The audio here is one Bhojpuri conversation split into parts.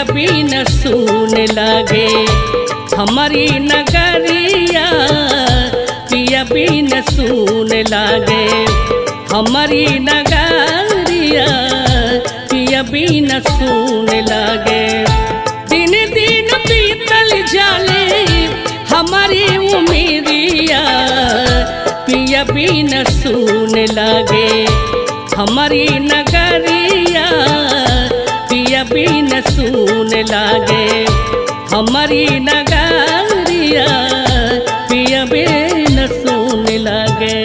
भी न सुन लागे हमारी नगरिया पिया भी न सुन लागे हमारी नगरिया पिया भी न सुन लागे दिन दिन बीतल जाले हमारी उमेरिया पिया भी न सुन लागे हमारी नगरिया पिया भी न सुन लागे हमारी नगरिया पिया भी न सुन लागे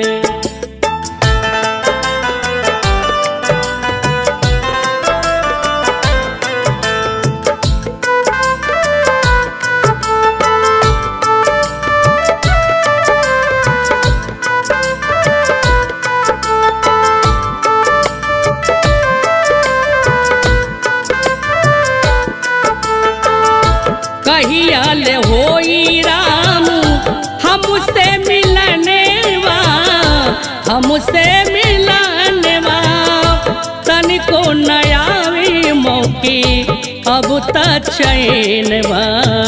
कहिया ले होई राम हमसे मिलने वा हमसे मिलने वा तनिको नयावी मौकी अब त चैन बा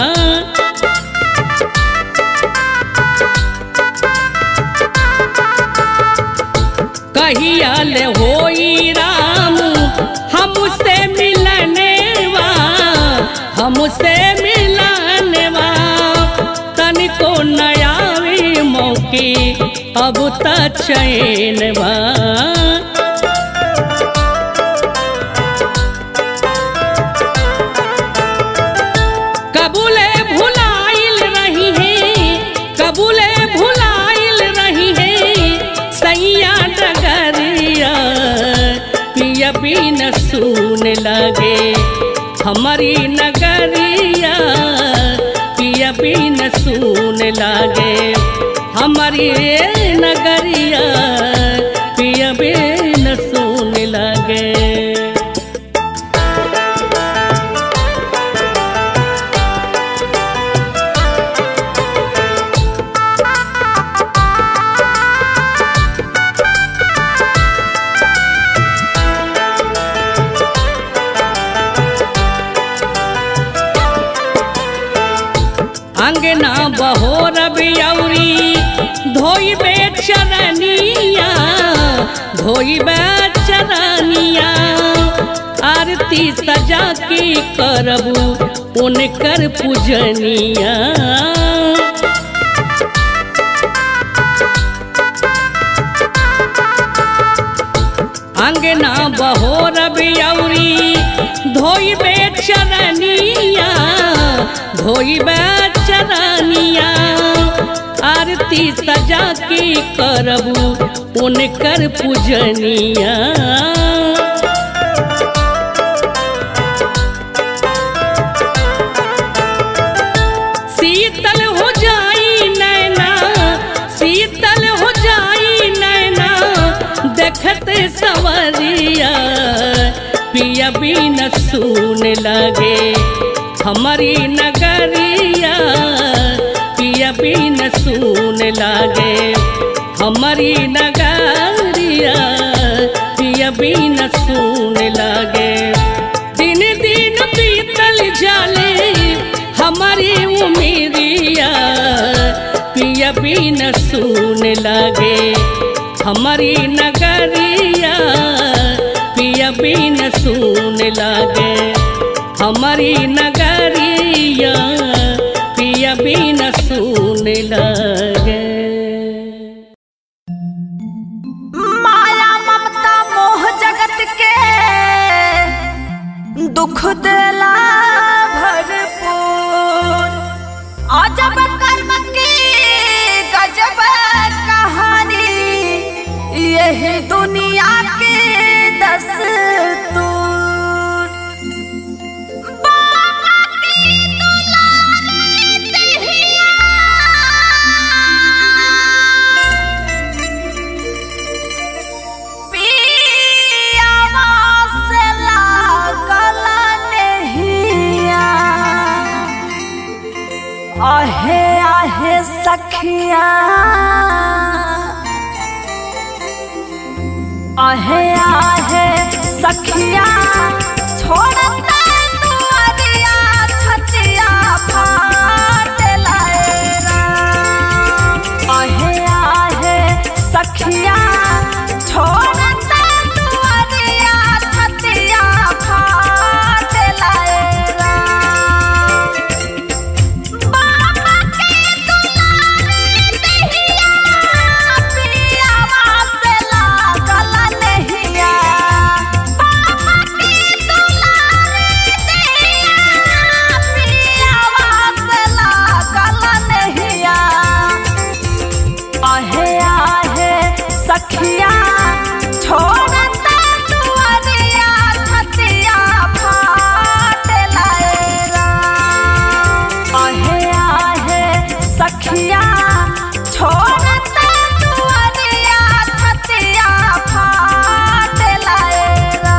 कहिया ले होई राम हमसे मिलने वा हमसे मिलने वा तनिको नयावी मौकी अब त चैन बा कबूले भुलाइल रही है कबूले भुलाइल रही है सैया डगरिया पिया भी न सुन लगे हमारी नगरिया पिया भी न सुन लागे हमारी नगरिया पिया भी न सुन लागे अंगना बहोर बियौरी धोइबे चरनिया धोइबे चरनिया आरती सजा के करबू उनकर पूजनिया अंगना बहोर बियौरी धोइबे चरनिया धोइबे चरनिया आरती सजा के करबू उनकर पूजनिया शीतल हो जाई नैना शीतल हो जाई नैना देखते सवरिया पिया भी न सुन लगे हमारी नगरिया पिया भी न सुन लागे हमारी नगरिया पिया भी न सुन लागे दिन दिन बीतल जाले हमारी उमेरिया पिया भी न सुन लागे हमारी नगरिया पिया भी न सुन लागे हमारी नगरिया पिया भी न सुन लागे माया ममता मोह जगत के दुख देला भरपूर अजब कर्म की गजब कहानी यही दुनिया के दस्तूर बाबा की दुलारी दहिया पियावा से लागल नहिया। आहे आहे सखिया आहे आहे सखिया छोड़ता छोड़ते दुआरिया छतिया फाट लाएगा बाबा के दुलारी दहिया पियावा से लागल नहिया बाबा के दुलारी दहिया पियावा से लागल नहिया आहे आहे सखिया छोड़ते दुआरिया छतिया फाट लाएगा आहे आहे सखिया छोड़ते दुआरिया छतिया फाट लाएगा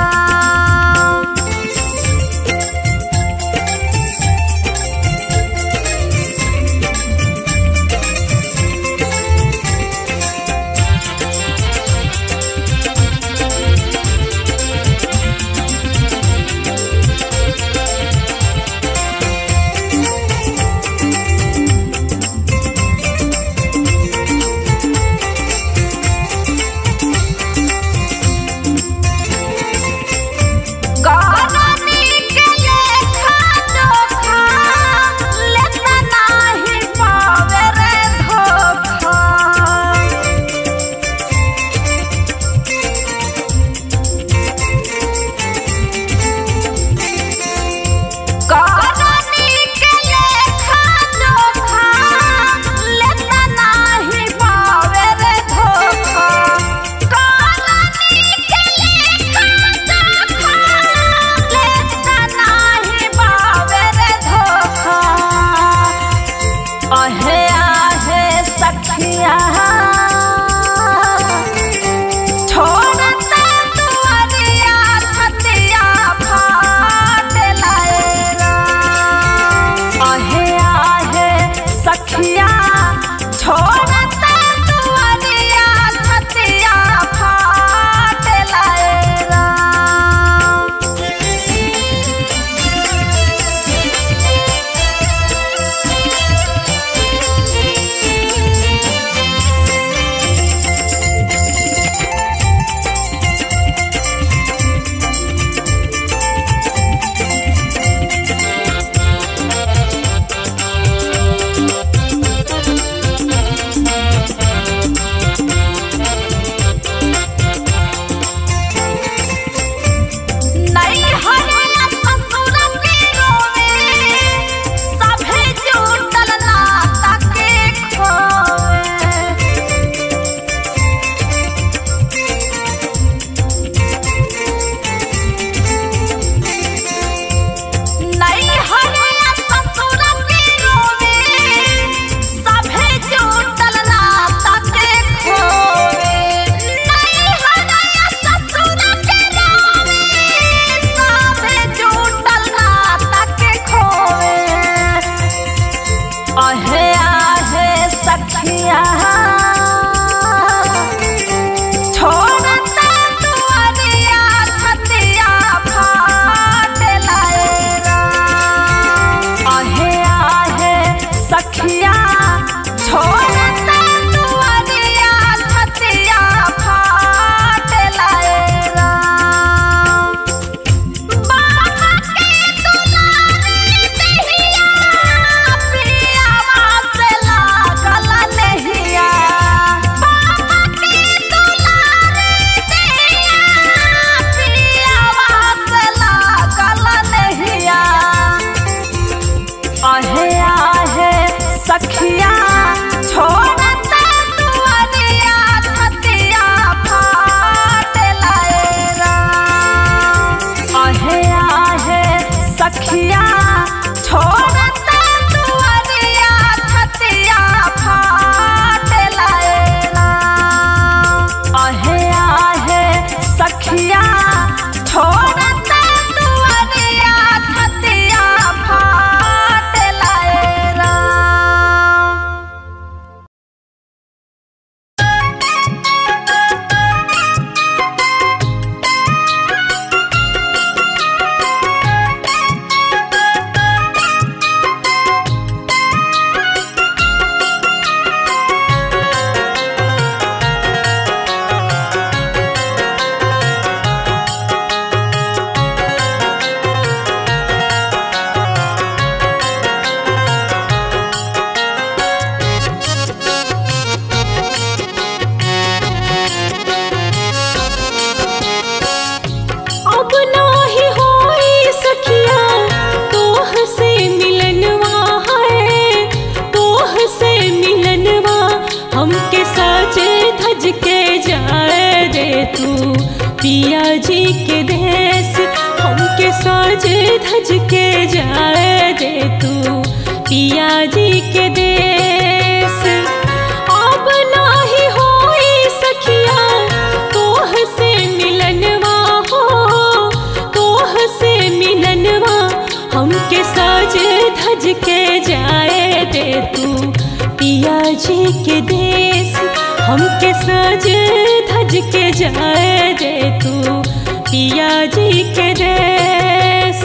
जाए दे तू पिया जी के देश हमके साज धज के जाए दे तू पिया जी के देश अब नाही होई सखिया तोह से मिलनवा हो तोह से मिलनवा हमके साज धज के जाए दे तू पिया जी के देश हमके साज धज के जाए दे तू पिया जी के देश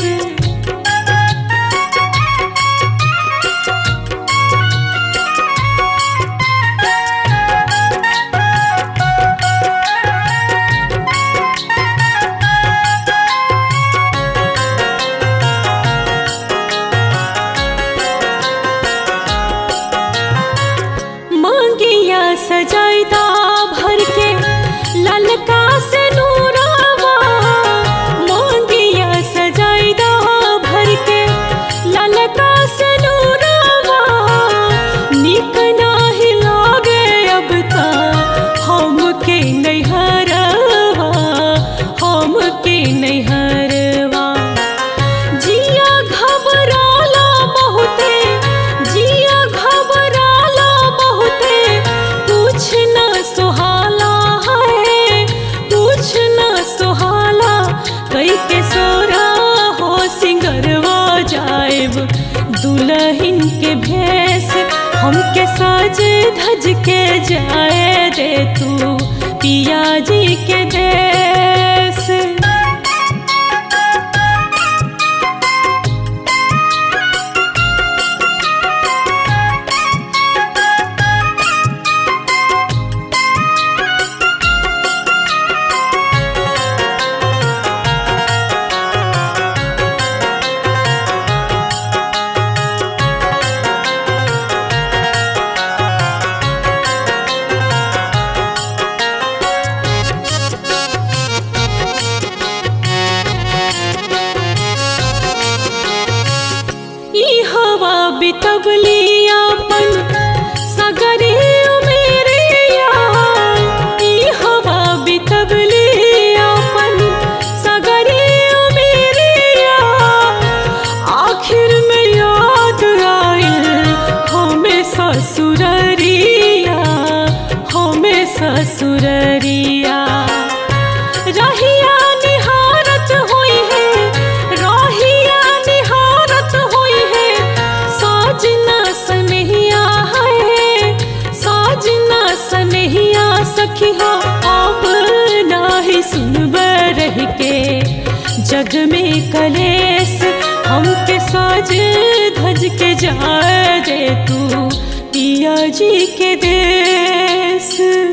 मांगिया सजाइदा भर के ललका से नूरावा मांगिया सजाइदा भर के ललका से नूरावा निक नाही लागे अब ता हमके नैहरवा हमके नैहरवा जिया घबराला बहुते जिया घबराला बहुते कुछ न सुहाला है कुछ न सुहाला कई के सोरा हो सिंगरवा जाएब दुल्हन के भेस हमके साज धज के जाए दे तू पिया जी के देश ई हवा बितवली अपन सगरे मेरे ई हवा बितवली अपन सगरे मेरे आखिर में याद आइल हमें ससुररिया हमें ससुररिया रहिया निहारत होई है रहिया निहारत होई है साजना सनहिया है साजना सनहिया सखी हो अब नाही सुनब रह के जग में कलेस हमके साज धज के जाए दे तू पिया जी के देश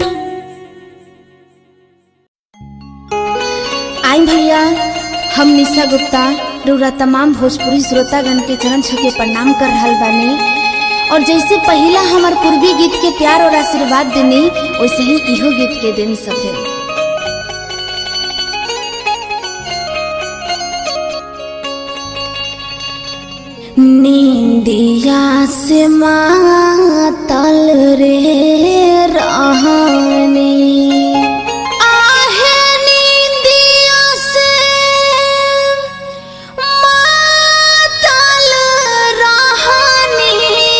आई भैया हम निशा गुप्ता रउरा तमाम भोजपुरी श्रोतागण के चरण छू के प्रणाम कर रहल बानी और जैसे पहला हमार पूर्वी गीत के प्यार और आशीर्वाद देनी वैसे ही इहो गीत के देनी सके नींदिया से मातल रे रहनी आहे नींदिया से मातल रहनी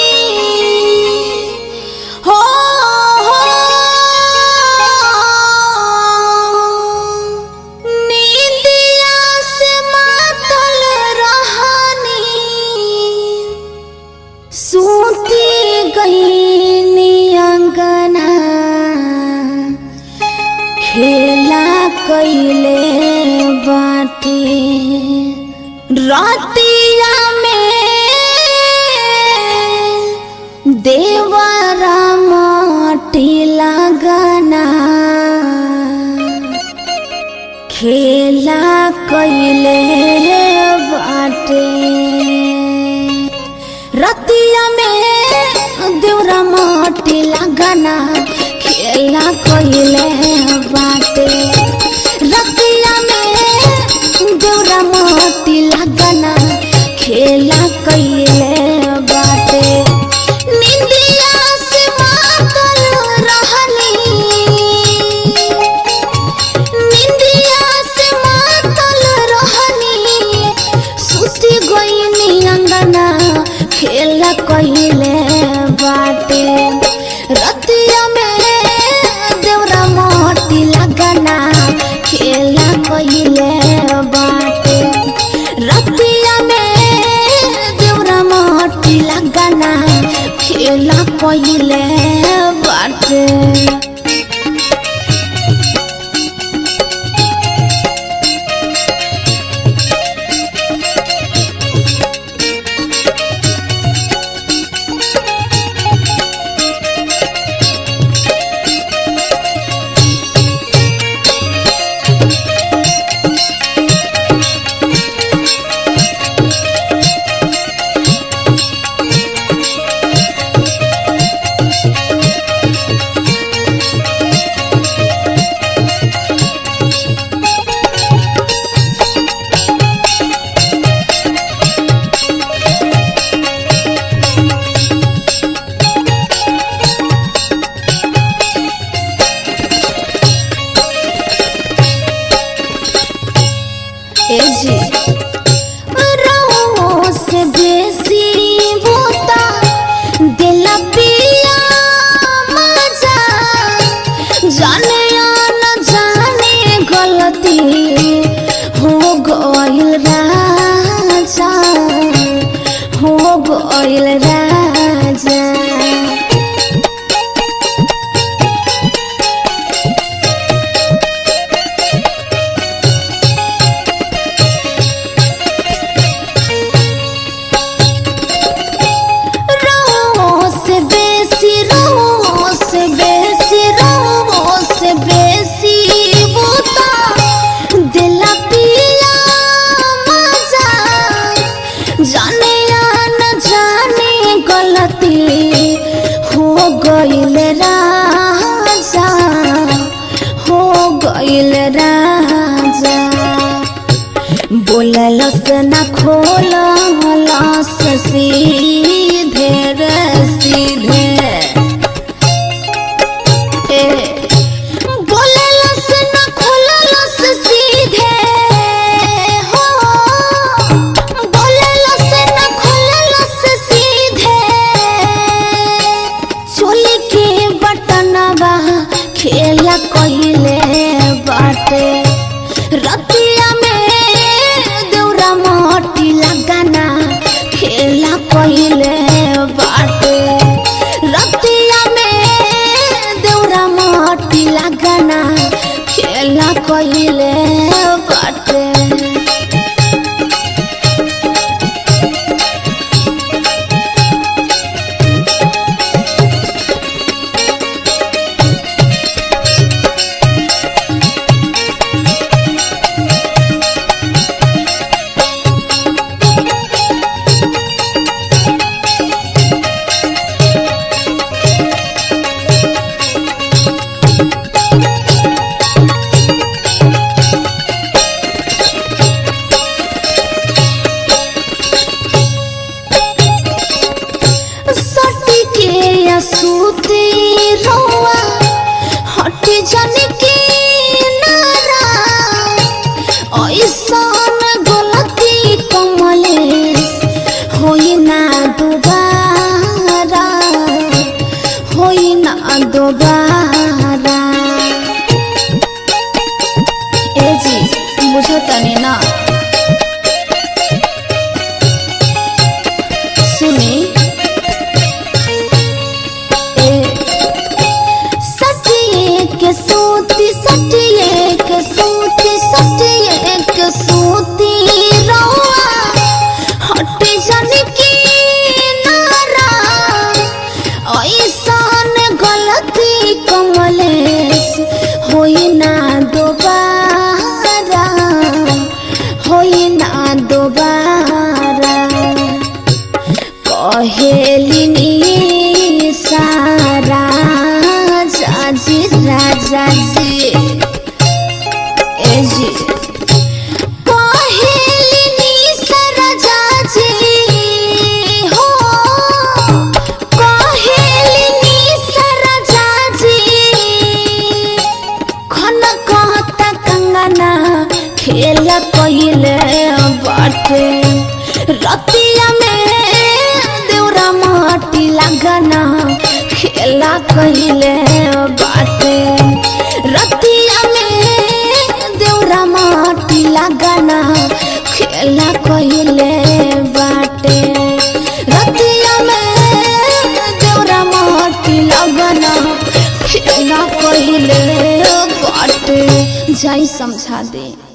हो हो नींदिया से मातल रहनी सूती गई अंगना खेला कैले बाटे रातिया में देवरा माटी लगना खेला कैले बाटे रतिया में देवरा माटी लगना खेला कैले बाटे रतिया में देवरा माटी लगना खेला कैले बाटे निंदिया से मातल रहली गइल राजा बोललस न खोललस सीधे रे सीधे ए बोललस न खोललस सीधे हो बोललस न खोललस सीधे चोली के बटनवा खेला कहिले बाटे रतिया में देउरा मोटी लगाना खेला कहिले बाटे रतिया में देउरा मोटी लगाना खेला कहिले बाटे सटी के असुती रोआ हट जन के नारा ऐसन गलती कमले होई ना दोबारा होई ना दोबारा ए जी बुझो तनी ना सुनी सटिए के सूती सटिए के सूती सटिए के सूती रौआ हट जन की नारा ऐसन गलती कमलेश होई ना दोबारा होई ना दोबारा कहेलिनी सारा जाजी राजा जी ए जी कहेलिनी सारा जाजी हो कहेलिनी सारा जाजी खन कहता कंगना खेल कहिले बाटे रतिया में देउरा माटी लगना खेला कहिले बाटे रतिया में देउरा माटी लगना खेला कहिले बाटे रतिया में देउरा माटी लगना खेला कहिले बाटे जाई समझा दे